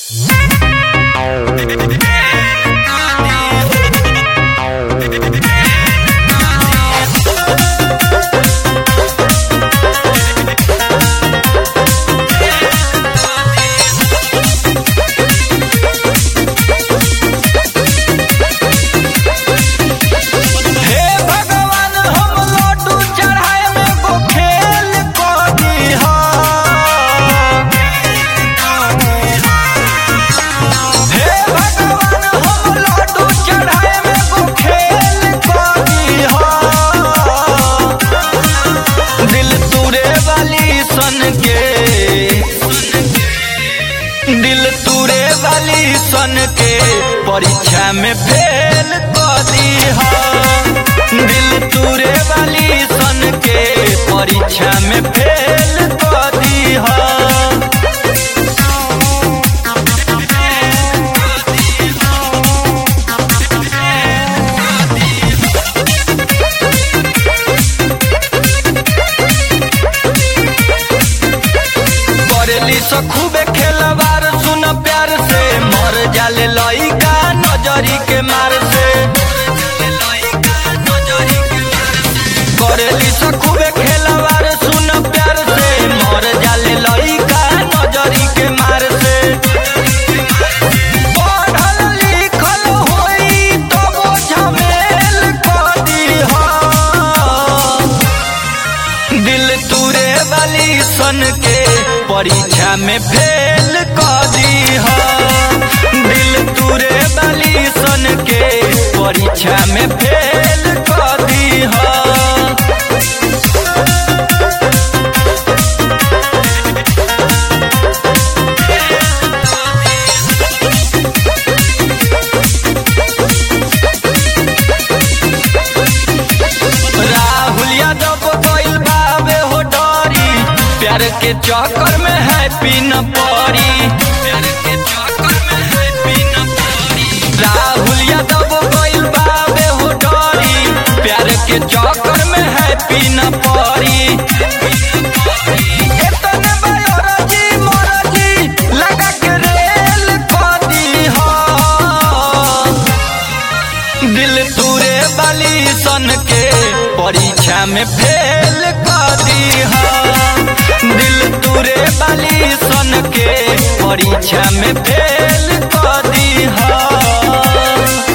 हे भगवान हम लड्डू चढ़ाए में को खेल कर दीहा हे भगवान हम लड्डू चढ़ाए में को खेल कर दीहा दिल तुरे वाली सन के दिल तुरे वाली सन के परीक्षा में फेल कर दीहा दिल तुरे वाली सन के परीक्षा में फेल कर दीहा करेली सो खूबे खेलवार सुन प्यार से मर जाले लइका नजरी के मार से करेली सो खूबे खेलवार सुन प्यार से मर जाले लइका नजरी के मार से पढ़ल लिखल होई तबो झमेल कर दीहा दिल तुरे वाली सन के परीक्षा में फेल कर दीहा दिल तुरे वाली सन के परीक्षा में फेल कर दीहा राहुल यादव कोइल बाबे हो डरी प्यार के चक्कर में है पीन परी प्यार के चक्कर में है पीन परी राहुल यादव कोइल बाबे हो डरी प्यार के चक्कर में है पीन परी एतने बायोलॉजी मोरजी लगा के रेल कर दीहा दिल तुरे वाली सन के परीक्षा में फेल कर दीहा दिल तुरे वाली सन के परीक्षा में फेल कर दीहा